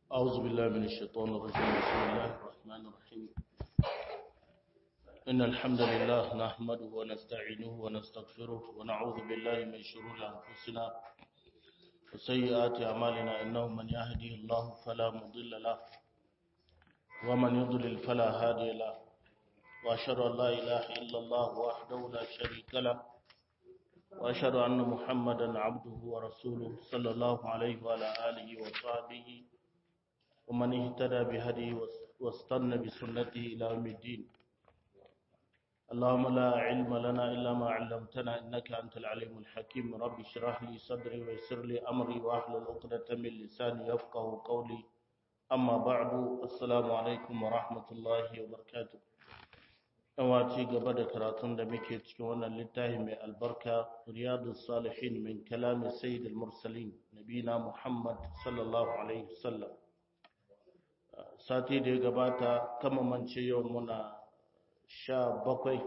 أعوذ بالله من الشيطان الرجيم بسم الله الرحمن الرحيم إن الحمد لله نحمده ونستعينه ونستغفره ونعوذ بالله من شرور أنفسنا وسيئات أعمالنا إنه من يهديه الله فلا مضل له ومن يضلل فلا هادي له وأشهد أن لا إله إلا الله وحده لا شريك له وأشهد أن محمدا عبده ورسوله صلى الله عليه وعلى آله وصحبه ومن اهتدى بهديه واستنى بسنته إلى يوم الدين اللهم لا علم لنا إلا ما علمتنا إنك أنت العليم الحكيم رب اشرح لي صدري ويسر لي أمري واحلل عقدة من لساني يفقه قولي أما بعد السلام عليكم ورحمة الله وبركاته yawa ci gaba da karatun da muke cikin wannan littafi mai albarka riyadu salihin min kalami sayyid al-mursalin nabina muhammad sallallahu alaihi wasallam sati da ya gabata kama mance yau muna sha bakwai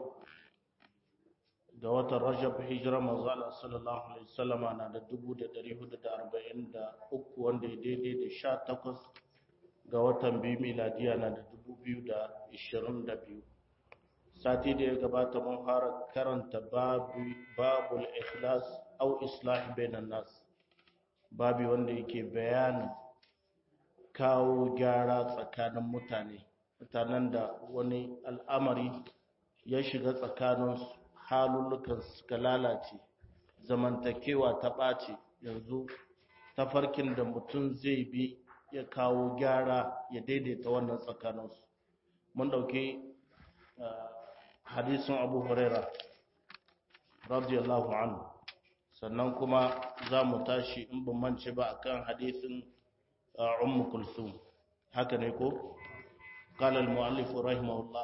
ga watan rajab hijira manzala sallallahu alaihi wasallama na da dubu da dari hudu da arba'in da uku wanda ya daidai da sha takwas ga watan biyu miladiya na da dubu biyu da ishirin da biyu sati da ya gabata mun fara karanta babul ikhlas au islah bainan nas babi wanda yake bayanin kawo gyara tsakanin mutane mutanen da wani al'amari ya shiga tsakanin halullukan suka lalace zamantakewa ta ɓace yanzu tafarkin da mutum zai bi ya kawo gyara ya daidaita wannan tsakaninsu mun ɗauki hadisin abu huraira radiyallahu anhu sannan kuma za mu tashi in ban mance ba akan hadisin ummu kulsum haka ne ko قال المؤلف رحمه الله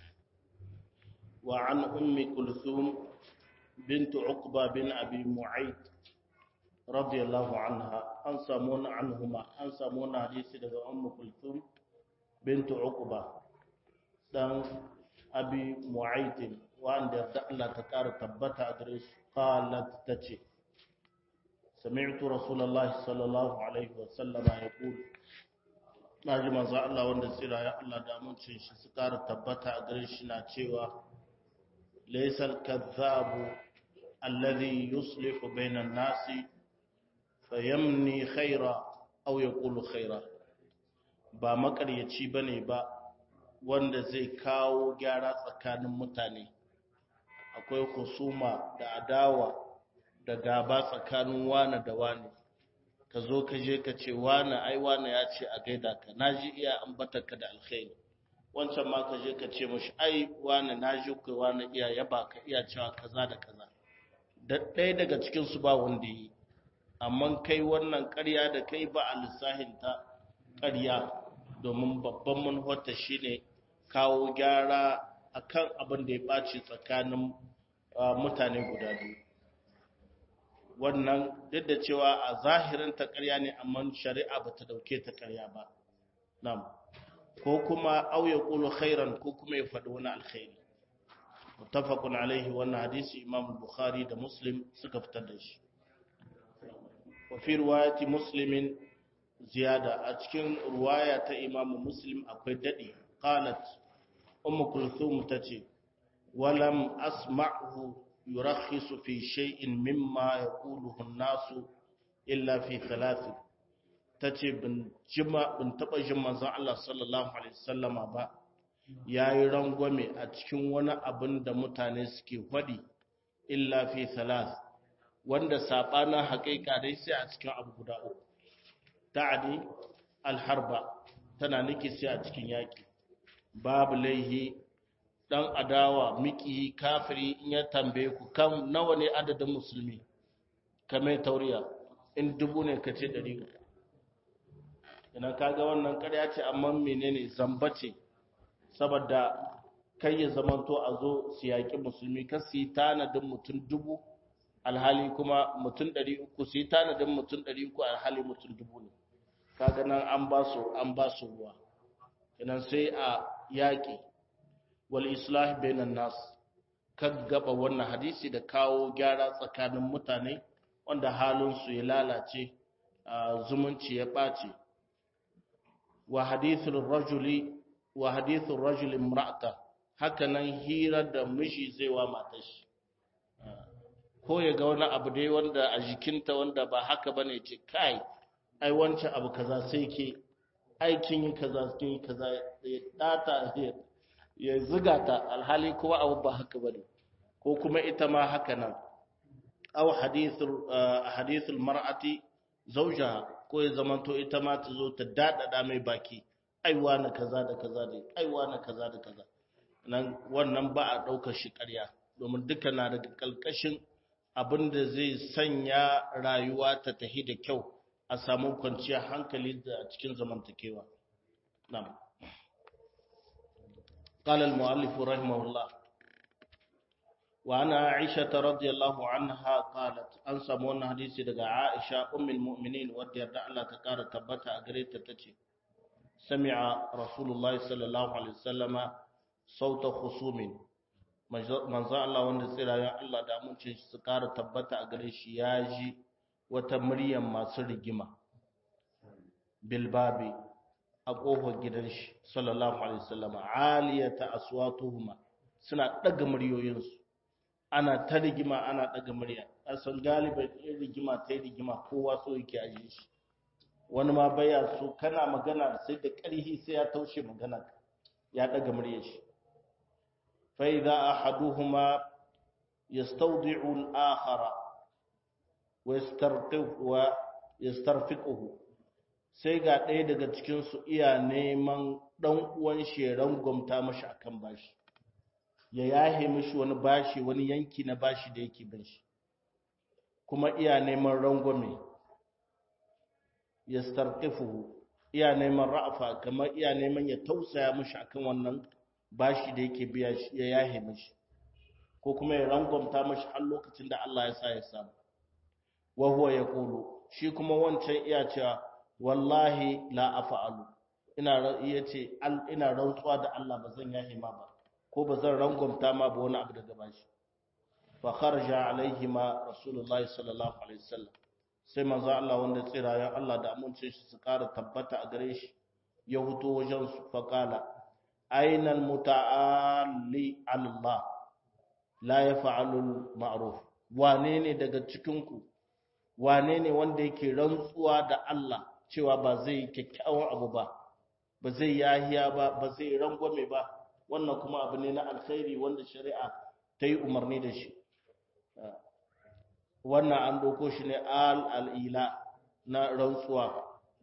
وعن أم كلثوم بنت عقبة بن أبي معيط رضي الله عنها أنسمون عنهما أنسمون حديث لغا أم كلثوم بنت عقبة دان abi mu'aitin wanda da Allah ta ƙara tabbata a gare su qalat tace sami'tu rasulullahi sallallahu alaihi wa sallama yaqul naji manzo Allah wanda tsira ya Allah da amincin shi su ƙara tabbata a gare shi na cewa laysal kadhabu alladhi yuslihu bayna an-nasi fayamni khaira aw yaqulu khaira ba makaryaci bane ba wanda zai kawo gyara tsakanin mutane akwai husuma da adawa da gaba tsakanin wane da wane ka zo ka je ka ce wane ai wane ya ce a gaida ka na ji iya ambata ka da alkhairi wancan ma ka je ka ce mashi ai wane na ji kai wane iya yaba ka iya cewa kaza da kaza da ɗaya daga cikinsu ba wanda yi amma kai wannan ƙarya da kai ba a lissahinta ƙarya domin babban manufarta shine kawo gyara akan abin da ya ɓaci tsakanin mutane guda biyu wannan duk da cewa a zahirin ta ƙarya ne amma shari'a ba ta ɗauke ta ƙarya ba nam ko kuma auya ƙulu khairan ko kuma ya faɗi wani alkhairi mutafakun alaihi wannan hadisi imam bukhari da muslim suka fitar da shi wa fi riwayati muslimin ziyada a cikin ruwaya ta imamu muslim akwai daɗi qalat ummu kulthum tace walam asma'hu yurakhisu fi shay'in mimma yaquluhu an-nasu illa fi thalath tace bin jima bin taba jin manzon Allah sallallahu alaihi wasallama ba yayi rangwame a cikin wani abin da mutane suke faɗi illa fi thalath wanda sabanin haƙiƙa dai sai a cikin abu guda uku ta'adi alharba tana niki sai a cikin yaki babu laihi dan adawa miki kafiri in ya tambaye ku kan nawa ne adadin musulmi kame tauriya in dubu ne kace 100 ina kaga wannan ƙarya ce amma menene zamba ce saboda kai ya zamanto a zo su yaƙi musulmi kan su yi tanadin mutum dubu alhali kuma mutum 300 su yi tanadin mutum 300 alhali mutum dubu ne kaga nan an ba su an ba su ruwa kenan sai a yaƙi wal islah bainan nas kan gaba wannan hadisi da kawo gyara tsakanin mutane wanda halin su ya lalace zumunci ya ɓace wa hadithul rajuli wa hadithul rajuli imra'ata haka nan hira da miji zai wa matar shi ko ya ga wani abu dai wanda a jikinta wanda ba haka bane ce kai ai wancan abu kaza sai ke aikin yi kaza kin yi kaza ya data ya ziga ta alhali kuma abu ba haka bane ko kuma ita ma haka nan aw hadithul hadithul mar'ati zawjaha ko ya zamanto ita ma ta zo ta dadada mai baki aiwa na kaza da kaza da aiwa na kaza da kaza nan wannan ba a daukar shi ƙarya domin duka na daga kalkashin abin da zai sanya rayuwa ta tahi da kyau a samu kwanciyar hankali da cikin zamantakewa na'am قال المؤلف رحمه الله وعن عائشة رضي الله عنها قالت أن سمونا حديثي دقى عائشة أم المؤمنين ودي يرد الله تكار تبتا أقريت تتشي سمع رسول الله صلى الله عليه وسلم صوت خصوم من ذا الله وند سيرا يا الله دا mun ce su kara tabbata a gare shi ya ji wata muryar masu rigima bilbabi a ƙofar gidan shi sallallahu alaihi wasallam aliyata aswatuhuma suna daga muryoyinsu ana ta rigima ana daga murya asan galiban in rigima ta yi rigima kowa so yake aje shi wani ma baya so kana magana sai da ƙarhi sai ya taushe magana ya daga murya shi fa idza ahaduhuma yastawdi'u al-akhara wa yastarqihu wa yastarfiquhu sai ga ɗaya daga cikin su iya neman dan uwan sheran gwamta mashi akan bashi ya yahe mishi wani bashi wani yanki na bashi da yake bin shi kuma iya neman rangwame ya starkifuhu iya neman ra'afa kamar iya neman ya tausaya mishi akan wannan bashi da yake biya shi ya yahe mishi ko kuma ya rangwamta mishi har lokacin da Allah ya sa ya samu wa huwa yaqulu shi kuma wancan iya cewa wallahi la afa'alu ina yace ina rantsuwa da Allah ba zan yahe ma ba ko ba zan rangwamta ma ba wani abu daga bashi fa kharaja alaihi ma rasulullahi sallallahu alaihi wasallam sai manzo Allah wanda tsirayen Allah da amince shi su kara tabbata a gare shi ya huto wajen su fa kala aina almuta'alli Allah la yaf'alu ma'ruf wane ne daga cikin ku wane ne wanda yake rantsuwa da Allah cewa ba zai kyakkyawan abu ba ba zai yahiya ba ba zai rangwame ba wannan kuma abu ne na alkhairi wanda shari'a ta yi umarni da shi wannan an doko shi ne al'ila na rantsuwa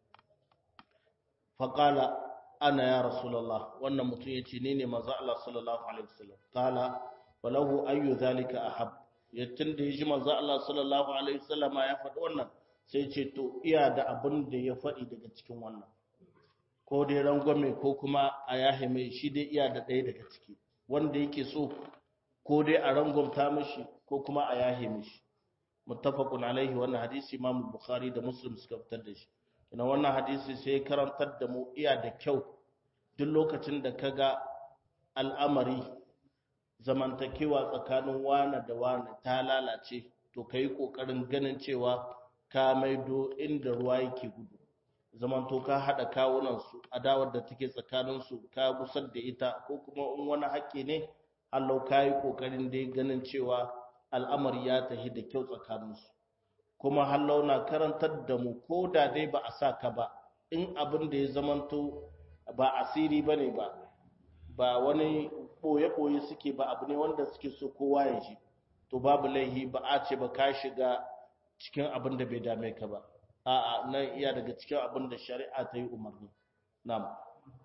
faƙala ana ya rasulallah wannan mutum ya ce ni ne maza Allah sallallahu alaihi wasallam ƙala falahu ayyu zalika ahab yattun da ya ji maza Allah sallallahu alaihi wasallama ya faɗi wannan sai ce to iya da abin da ya faɗi daga cikin wannan ko dai rangwame ko kuma a yahe mai shi dai iya da ɗaya daga ciki wanda yake so ko dai a rangwamta mishi ko kuma a yahe mishi muttafaqun alaihi wannan hadisi Imam Bukhari da Muslim suka fitar da shi ina wannan hadisi sai karantar da mu iya da kyau duk lokacin da kaga al'amari zamantakewa tsakanin wana da wana ta lalace to kai kokarin ganin cewa ka maido inda ruwa yake gudu zamanto ka haɗa kawunansu adawar da take tsakaninsu ka gusar da ita ko kuma in wani haƙƙi ne Allah ka yi ƙoƙarin dai ganin cewa al'amari ya tafi da kyau tsakaninsu kuma hallau na karantar da mu ko da dai ba a sa ka ba in abin da ya zamanto ba asiri ba ne ba ba wani ɓoye-ɓoye suke ba abu ne wanda suke so kowa ya ji to babu laihi ba a ce ba ka shiga cikin abin da bai dame ka ba a'a nan iya daga cikin abin da shari'a ta yi umarni na'am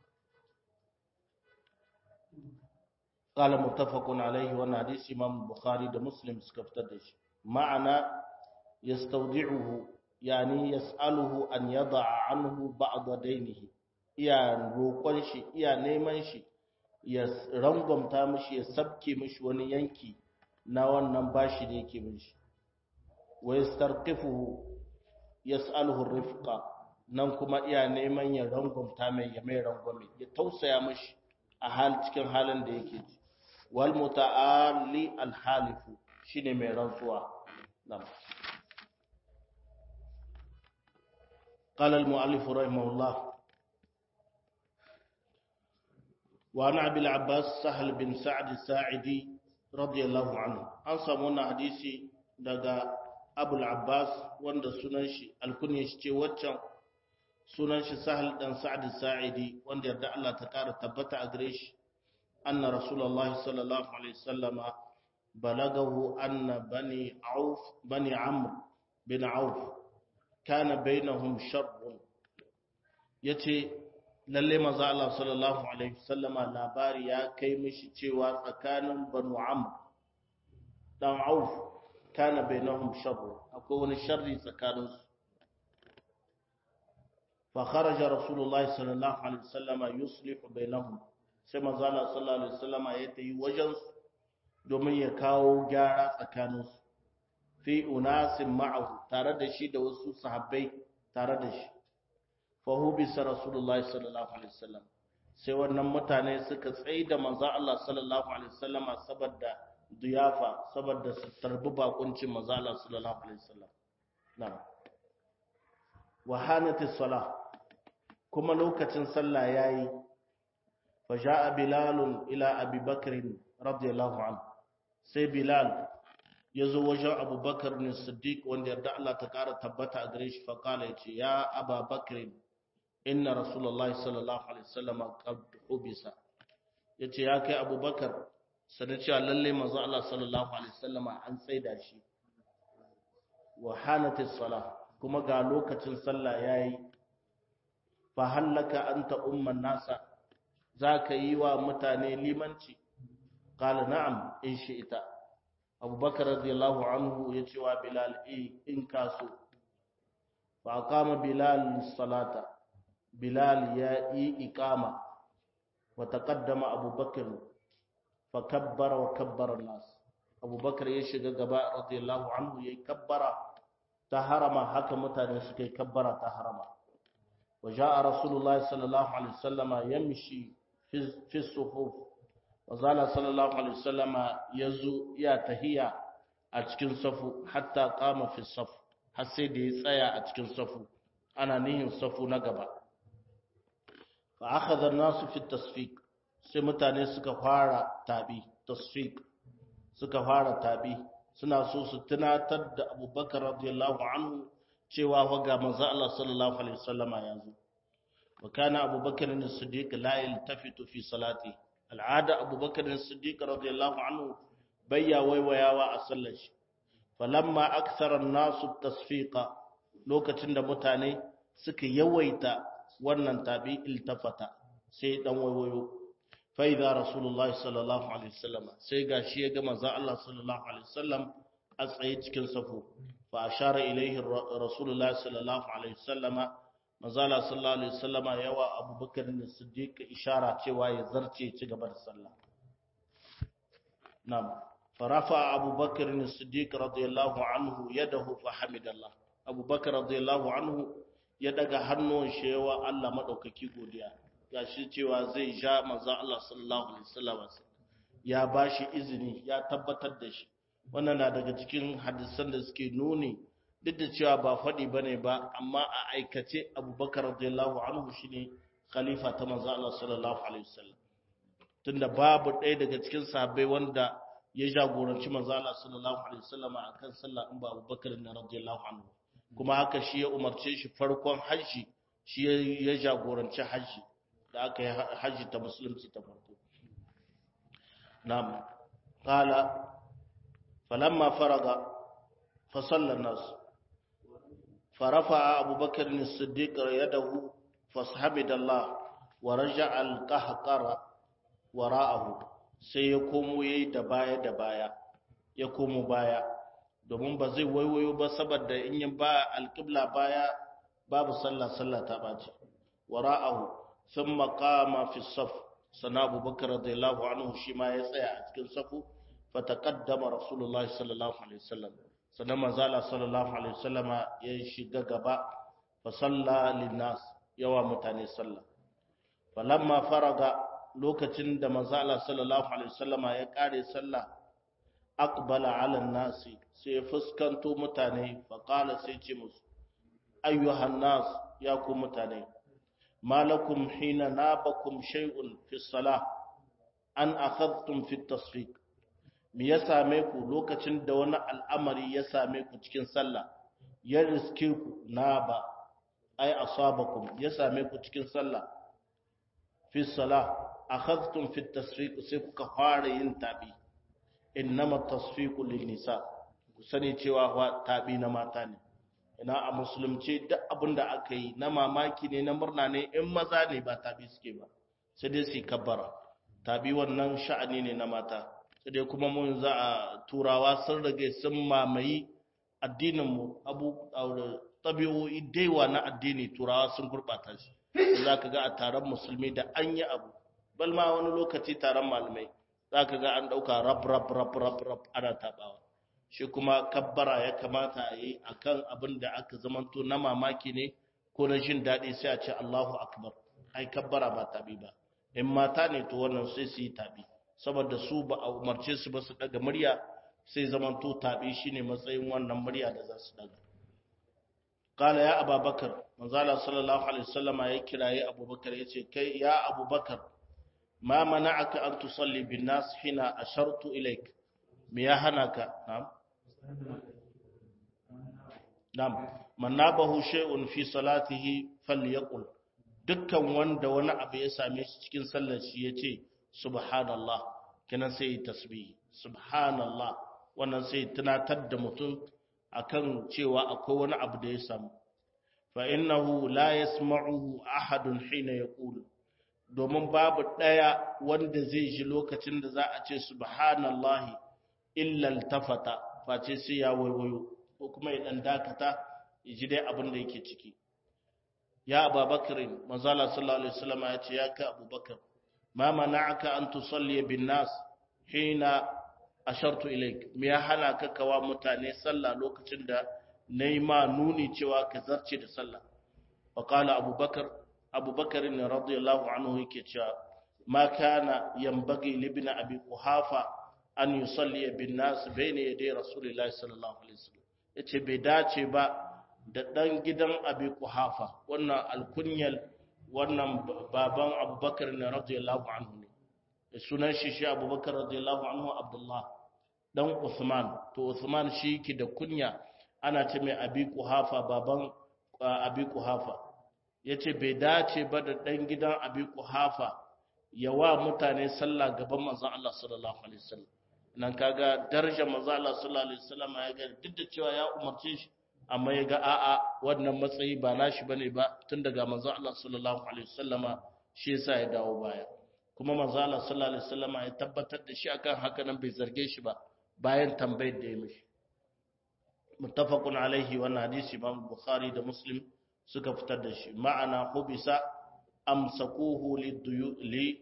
qala muttafaqun alayhi wa hadisi imam bukhari da muslim suka fitar da shi ma'ana yastawdi'uhu yani yas'aluhu an yada'a anhu ba'd daynihi iya roƙon shi iya neman shi ya rangwamta mishi ya sabke mishi wani yanki na wannan bashi da yake mishi wa yastarqifuhu yas'aluhu rifqa nan kuma iya neman ya rangwamta mai ya mai rangwame ya tausaya mishi a hal cikin halin da yake ji wal muta'alli al halifu shine mai rantsuwa nan قال المؤلف رحمه الله wa na abil abbas sahal bin sa'ad sa'idi radiyallahu anhu an samu wannan hadisi daga abul abbas wanda sunan shi alkunya shi ce waccan sunan shi sahal dan sa'ad sa'idi wanda yarda Allah ta kara tabbata a gare shi anna rasulullahi sallallahu alaihi wasallama balagahu anna bani auf bani amr bin auf kana bainahum sharrun yace lalle manzo Allah sallallahu alaihi wasallama labari ya kai mishi cewa tsakanin banu amr dan auf kana bainahum sharrun akwai wani sharri tsakaninsu fa kharaja rasulullahi sallallahu alaihi wasallama yuslihu bainahum sai manzo Allah sallallahu alaihi wasallama ya tayi wajen su domin ya kawo gyara tsakaninsu fi unasin ma'ahu tare da shi da wasu sahabbai tare da shi fa hubisa rasulullahi sallallahu alaihi wasallam sai wannan mutane suka tsaye da manzo Allah sallallahu alaihi wasallama saboda diyafa saboda su tarbi bakuncin manzo Allah sallallahu alaihi wasallam na'am wa hanati salah kuma lokacin sallah yayi fa jaa bilal ila abi bakr radiyallahu anhu sai bilal yazo wajen abubakar ne siddiq wanda yarda Allah ta kara tabbata a gare shi fa kala yace ya ababakr inna rasulullahi sallallahu alaihi wasallam qad hubisa yace ya kai abubakar sanin cewa lalle manzo Allah sallallahu alaihi wasallam an tsaida shi wa hanatis salah kuma ga lokacin sallah yayi fa hallaka anta umman nasa zaka yi wa mutane limanci qala na'am in shi'ta abubakar radiyallahu anhu yace wa bilal eh in kaso fa aqama bilal salata bilal ya yi iqama wa taqaddama abubakar fa kabbara wa kabbara nas abubakar ya shiga gaba radiyallahu anhu yayi kabbara ta harama haka mutane suka yi kabbara ta harama wa ja'a rasulullahi sallallahu alaihi wasallama yamshi fi sufuf wa zala sallallahu alaihi wasallama yazo ya tahiya a cikin safu hatta qama fi saf har sai da ya tsaya a cikin safu ana nihin safu na gaba fa akhadha an-nasu fi tasfiq sai mutane suka fara tabi tasfiq suka fara tabi suna so su tunatar da abubakar radiyallahu anhu cewa waga manzo Allah sallallahu alaihi wasallama ya zo wa kana abubakar as-siddiq la yaltafitu fi salati al'ada abubakar as-siddiq radiyallahu anhu bayya waiwayawa a sallar shi falamma akthara an-nasu tasfiqa lokacin da mutane suka yawaita wannan tabi iltafata sai dan waiwayo fa idza rasulullahi sallallahu alaihi wasallam sai gashi ya ga manzo Allah sallallahu alaihi wasallam a tsaye cikin safu fa ashara ilaihi rasulullahi sallallahu alaihi wasallam manzo Allah sallallahu alaihi wasallam yawa abubakar ne siddiq ishara cewa ya zarce ci gaba da sallah na'am farafa abubakar ne siddiq radiyallahu anhu yadahu fa hamidallah abubakar radiyallahu anhu ya daga hannun shi yawa Allah madaukaki godiya gashi cewa zai ja manzo Allah sallallahu alaihi wasallam ya bashi izini ya tabbatar da shi wannan na daga cikin hadisan da suke nuni duk da cewa ba faɗi bane ba amma a aikace Abubakar radiyallahu anhu shine khalifa ta manzo Allah sallallahu alaihi wasallam tunda babu ɗaya daga cikin sahabbai wanda ya jagoranci manzo Allah sallallahu alaihi wasallam akan sallah in ba Abubakar ne radiyallahu anhu kuma haka shi ya umarce shi farkon hajji shi ya jagoranci hajji da aka yi hajji ta musulunci ta farko na'am qala falamma faraga fa salla nas farafa abubakar as-siddiq yadahu fashamidallah wa raja'a al-qahqara wara'ahu sai ya komo yayi da baya da baya ya komo baya domin ba zai waiwayo ba saboda in yin ba alƙibla baya babu sallah sallah ta ɓaci wara'ahu sun maƙama fi saf sana abubakar radiyallahu anhu shi ma ya tsaya a cikin safu fa taqaddama rasulullah sallallahu alaihi wasallam sannan manzala sallallahu alaihi wasallama ya shiga gaba fa salla linnas yawa mutane sallah falamma faraga lokacin da manzala sallallahu alaihi wasallama ya kare sallah aqbala ala nasi sai ya fuskanto mutane faƙala sai ce musu ayyuhan nas ya ku mutane malakum hina nabakum shay'un fi salah an akhadtum fi tasfiq me ya same ku lokacin da wani al'amari ya same ku cikin sallah ya riske ku na ba ai asabakum ya same ku cikin sallah fi salah akhadtum fi tasfiq sai kuka fara yin tabi innama tasfiqu lin nisa ku sani cewa fa tabi na mata ne ina a musulunci duk abin da aka yi na mamaki ne na murna ne in maza ne ba tabi suke ba sai dai su kabbara tabi wannan sha'ani ne na mata sai dai kuma mun za a turawa sun rage sun mamayi addininmu abu tabi'o'i daiwa na addini turawa sun gurɓata shi za ka ga a taron musulmi da an yi abu bal ma wani lokaci taron malamai za ka ga an ɗauka rab rab rab rab rab ana taɓawa shi kuma kabbara ya kamata a yi a kan abin da aka zamanto na mamaki ne ko na jin daɗi sai a ce allahu akbar ai kabbara ba tabi ba in mata ne to wannan sai su yi tabi saboda su ba a umarce su ba su daga murya sai zamanto tabi shine matsayin wannan murya da za su daga kala ya ababakar manzala sallallahu alaihi wasallama ya kiraye abubakar ya ce kai ya abubakar ma mana'aka an tusalli bin nas hina ashartu ilaik me ya hana ka na'am na'am man nabahu shay'un fi salatihi falyaqul dukkan wanda wani abu ya same shi cikin sallar shi yace subhanallah kenan sai tasbih subhanallah wannan sai tunatar da mutum akan cewa akwai wani abu da ya samu fa innahu la yasma'uhu ahadun hina yaqulu domin babu daya wanda zai ji lokacin da za a ce subhanallahi illa altafata face sai ya waiwayo ko kuma ya dan dakata ya ji dai abin da yake ciki ya ababakar manzala sallallahu alaihi wasallam ya ce ya ka abubakar ma mana'aka an tusalli bin nas hina ashartu ilaik me ya hana ka kawa mutane sallah lokacin da nayi ma nuni cewa ka zarce da sallah wa qala abubakar abubakar ne radiyallahu anhu yake cewa ma kana yanbaghi li ibn abi quhafa an yusalli bin nas bayna yaday rasulillahi sallallahu alaihi wasallam yace bai dace ba da dan gidan abi quhafa wannan alkunyal wannan baban abubakar ne radiyallahu anhu ne sunan shi shi abubakar radiyallahu anhu abdullah dan usman to usman shi ki da kunya ana ce mai abi kuhafa baban abi kuhafa yace bai dace ba da dan gidan abi kuhafa yawa mutane sallah gaban manzon Allah sallallahu alaihi wasallam nan kaga darajar manzon Allah sallallahu alaihi wasallam ya ga duk da cewa ya umarce shi amma ya ga a'a wannan matsayi ba nashi bane ba tun daga manzon Allah sallallahu alaihi wasallama shi yasa ya dawo baya kuma manzo Allah sallallahu alaihi wasallam ya tabbatar da shi akan haka nan bai zarge shi ba bayan tambayar da ya mishi muttafaqun alaihi wannan hadisi Imam Bukhari da Muslim suka fitar da shi ma'ana hubisa amsakuhu li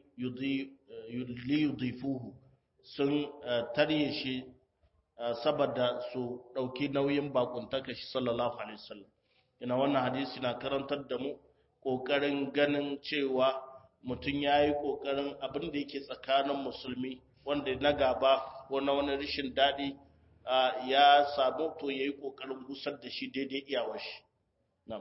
yudifuhu sun tarye shi saboda su dauki nauyin bakuntaka shi sallallahu alaihi wasallam ina wannan hadisi na karantar da mu kokarin ganin cewa mutum ya yi ƙoƙarin abin da yake tsakanin musulmi wanda na gaba ko na wani rashin daɗi ya samu to ya yi ƙoƙarin gusar da shi daidai iyawar shi nan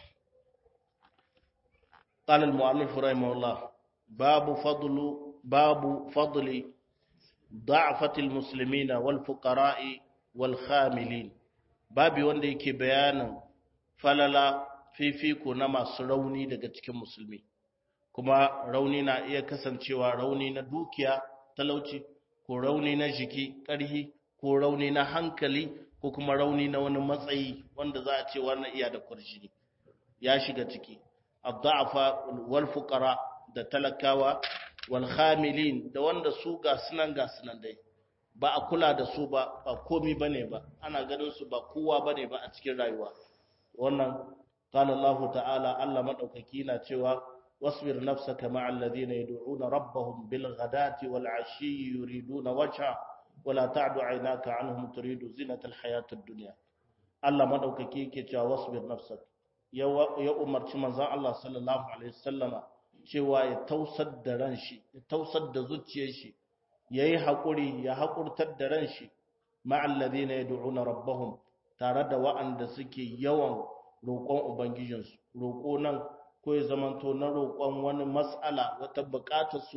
قال المؤلف رحمه الله باب فضل باب فضل ضعفة المسلمين والفقراء والخاملين babi wanda yake bayanin falala fifiko na masu rauni daga cikin musulmi kuma rauni na iya kasancewa rauni na dukiya talauci ko rauni na jiki ƙarhi ko rauni na hankali ko kuma rauni na wani matsayi wanda za a ce wannan iya da kurjini ya shiga ciki addafa wal fuqara da talakawa wal khamilin da wanda su ga sunan ga sunan dai ba a kula da su ba ba komi bane ba ana ganin su ba kowa bane ba a cikin rayuwa wannan qala Allah ta'ala Allah madaukaki na cewa واصبر نفسك مع الذين يدعون ربهم بالغداة والعشي يريدون وجهه ولا تعد عيناك عنهم تريد زينة الحياة الدنيا الله مدوكaki yake cewa wasbir nafsak ya umarci manzon Allah sallallahu alaihi wasallama cewa ya tausar da ran shi ya tausar da zuciyar shi yayi hakuri ya hakurtar da ran shi ma'al ladina yad'una rabbahum tare da wa'anda suke yawan roƙon ubangijinsu roƙo nan ko ya zamanto na roƙon wani mas'ala wata buƙatar su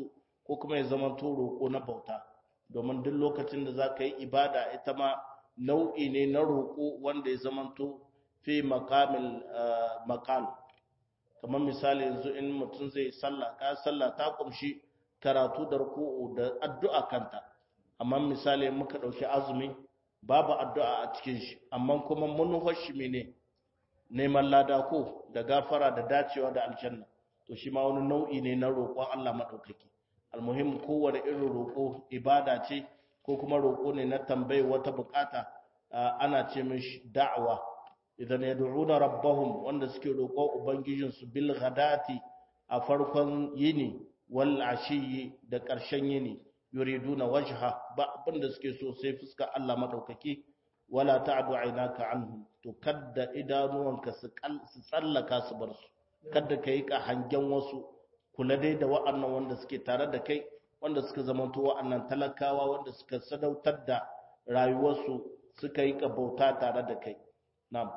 ko kuma ya zama to roƙo na bauta domin duk lokacin da za ka yi ibada ita ma nau'i ne na roƙo wanda ya zama to fi maqamil maqal kamar misali yanzu in mutum zai sallah ka sallah ta kumshi karatu da ruku'u da addu'a kanta amma misali muka dauki azumi babu addu'a a cikin shi amma kuma mun shi mene neman lada ko da gafara da dacewa da aljanna to shi ma wani nau'i ne na roƙon Allah madaukaki almuhim kowane irin roƙo ibada ce ko kuma roƙo ne na tambayi wata bukata ana ce mishi da'awa idan yad'una rabbahum wanda suke roƙo ubangijinsu bil ghadati a farkon yini wal ashiyi da ƙarshen yini yuriduna wajha ba abinda suke so sai fuska Allah madaukaki wala ta'du aynaka anhum to kadda idanuwanka su tsallaka su bar su kadda kai ka hangen wasu kula dai da wa'annan wanda suke tare da kai wanda suka zamanto wa'annan talakawa wanda suka sadautar da rayuwarsu suka yi ka bauta tare da kai na'am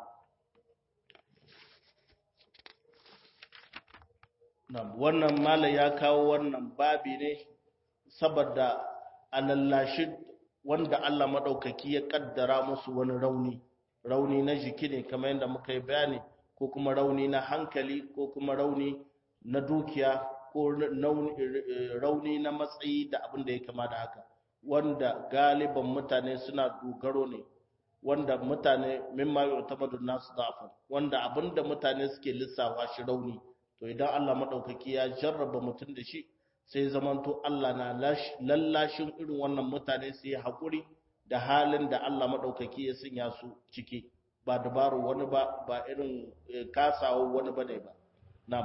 wannan mala ya kawo wannan babi ne saboda alallashi wanda Allah maɗaukaki ya ƙaddara musu wani rauni rauni na jiki ne kamar yadda muka yi bayani ko kuma rauni na hankali ko kuma rauni na dukiya ko rauni na matsayi da abin da ya kama da haka wanda galiban mutane suna dogaro ne wanda mutane mimma yu'tamadu nasu da'afan wanda abinda mutane suke lissafa shi rauni to idan Allah maɗaukaki ya jarraba mutum da shi sai zamanto Allah na lallashin irin wannan mutane su yi haƙuri da halin da Allah maɗaukaki ya sanya su ciki ba dabaru wani ba ba irin kasawa wani ba ne ba nam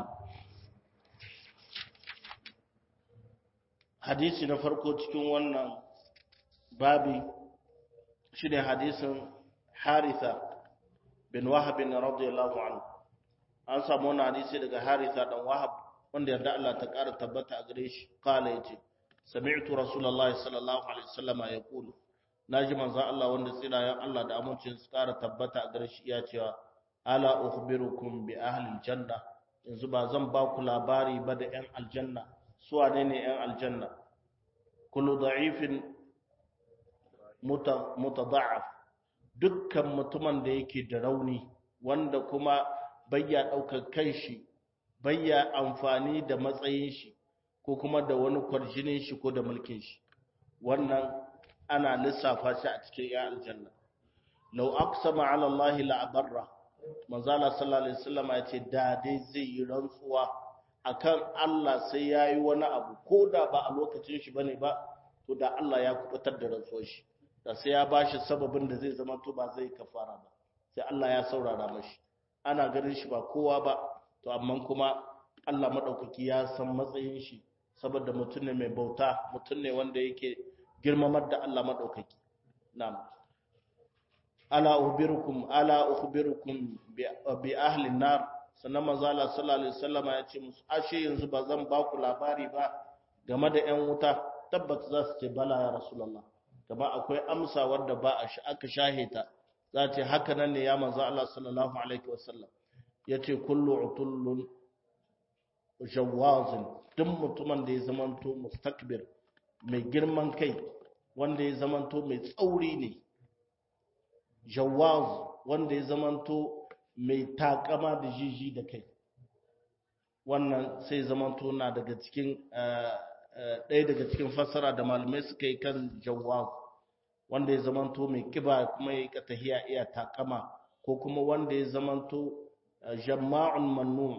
hadisi na farko cikin wannan babi shi ne hadisin haritha bin wahabin radiyallahu anhu an samu wani hadisi daga haritha dan wahab wanda yarda Allah ta ƙara tabbata a gare shi kala yace sami'tu rasulullahi sallallahu alaihi wasallama yaqulu naji manzo Allah wanda tsirayen Allah da amincin su ƙara tabbata a gare shi ya cewa ala ukhbirukum bi ahli aljanna yanzu ba zan ba ku labari ba da yan aljanna su wane ne yan aljanna kullu da'ifin mutada'af dukkan mutumin da yake da rauni wanda kuma bayya ɗaukar kanshi bayya amfani da matsayin shi ko kuma da wani kwarjinin shi ko da mulkin shi wannan ana lissafa shi a cikin ya aljanna law aqsama ala allahi la abarra manzala sallallahu alaihi wasallam ya ce da dai zai yi rantsuwa akan Allah sai yayi wani abu ko da ba a lokacin shi bane ba to da Allah ya kubutar da rantsuwar shi da sai ya bashi sababin da zai zama to ba zai kafara ba sai Allah ya saurara mashi ana ganin shi ba kowa ba to amma kuma Allah madaukaki ya san matsayin shi saboda mutum ne mai bauta mutum ne wanda yake girmamar da Allah madaukaki na'am ala ukhbirukum ala ukhbirukum bi ahli nar sannan manzo Allah sallallahu alaihi wasallam ya ce musu ashe yanzu ba zan ba ku labari ba game da ƴan wuta tabbata za su ce bala ya rasulullah kama akwai amsa wanda ba a shi aka shahita za ce haka nan ne ya manzo Allah sallallahu alaihi wasallam yace kullu utullun jawazin duk mutumin da ya zamanto mustakbir mai girman kai wanda ya zamanto mai tsauri ne jawaz wanda ya zamanto mai takama da jiji da kai wannan sai zamanto na daga cikin ɗaya daga cikin fassara da malamai suka yi kan jawaz wanda ya zamanto mai kiba kuma ya yi tahiya iya takama ko kuma wanda ya zamanto jama'un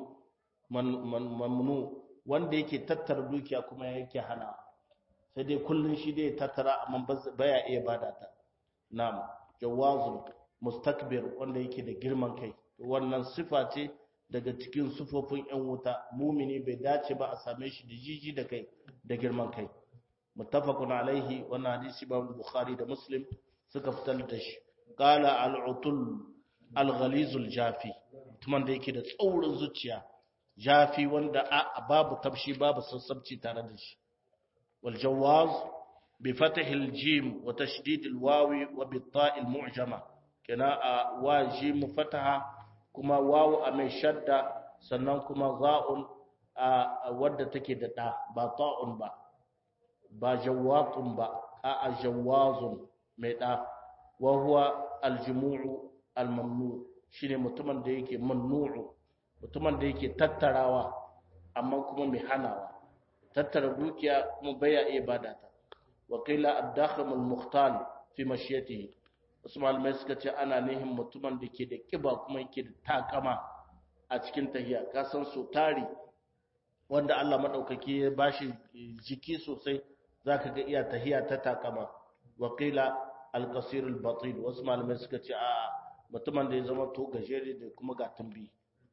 mamnu wanda yake tattara dukiya kuma yake hana sai dai kullun shi dai tattara amma baya iya bada ta na'am jawazun mustakbir wanda yake da girman kai wannan sifa ce daga cikin sufofin yan wuta mumini bai dace ba a same shi da jiji da kai da girman kai muttafaqun alaihi wannan hadisi ba bukhari da muslim suka fitar da shi qala al-utul al-ghalizul jafi tuman da yake da tsaurin zuciya jafi wanda a babu tafshi babu sassabci tare da shi wal jawaz bi fathi al-jim wa tashdid al-wawi wa bi ta' al-mu'jama kana a wa jim fataha kuma wawu a mai shadda sannan kuma za'un a wadda take da da ba ta'un ba ba jawwatun ba a jawazun mai da wa huwa aljumu'u almamnu shine mutumin da yake mamnu'u mutumin da yake tattarawa amma kuma mai hanawa tattara dukiya kuma baya iya bada ta wa qila ad-dakhim al-mukhtal fi mashiyatihi wasu malamai suka ce ana nihin mutumin da ke da kiba kuma yake da takama a cikin tahiya ka san so tari wanda Allah madaukaki ya bashi jiki sosai zaka ga iya tahiya ta takama wa qila al-qasir al-batin wasu malamai suka ce a mutumin da ya zama to gajere da kuma ga tumbi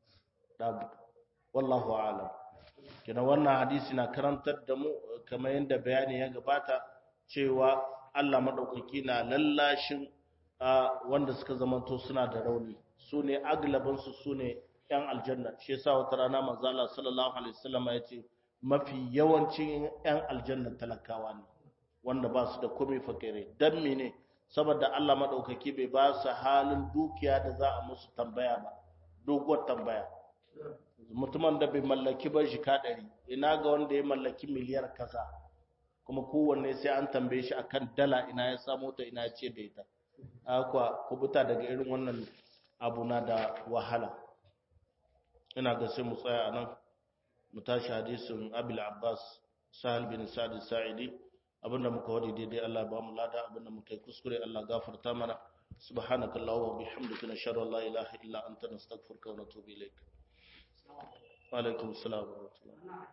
wallahu a'lam kina wannan hadisi na karantar da mu kamar yadda bayani ya gabata cewa Allah madaukaki na lallashin wanda suka zamanto suna da rauni su ne aglabansu su ne ‘yan aljanna shi yasa wata rana manzo Allah sallallahu alaihi wasallam ya ce mafi yawancin ‘yan aljanna talakawa ne wanda ba su da komai fakire dan mene saboda Allah madaukaki bai ba su halin dukiya da za a musu tambaya ba doguwar tambaya mutumin da bai mallaki ba shi ɗari ina ga wanda ya mallaki miliyar kaza kuma kowanne sai an tambaye shi akan dala ina ya samu ta ina ya ce da ita akwa kubuta daga irin wannan abu na da wahala ina ga sai mu tsaya nan mu tashi hadisin abil abbas sahal bin sa'id sa'idi abinda muka wadi daidai Allah ba mu lada abinda muka yi kuskure Allah gafarta mana subhanaka allahumma wa bihamdika nashhadu an la ilaha illa anta nastaghfiruka wa natubu ilaik wa alaikum assalam wa rahmatullah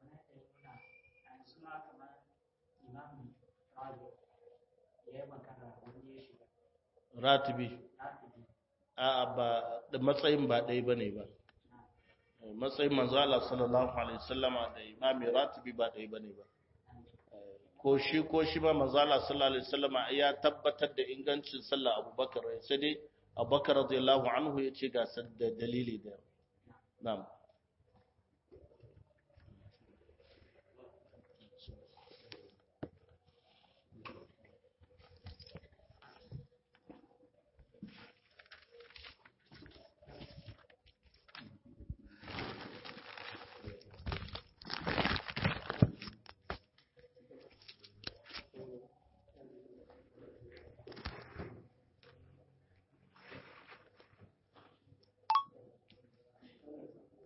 ratibi a ba da matsayin ba ɗaya ba ne ba matsayin manzala sallallahu alaihi wasallama da imami ratibi ba ɗaya ba ne ba ko shi ko shi ma manzala sallallahu alaihi wasallama ya tabbatar da ingancin sallah abubakar sai dai abubakar radiyallahu anhu ya ce ga dalili da na'am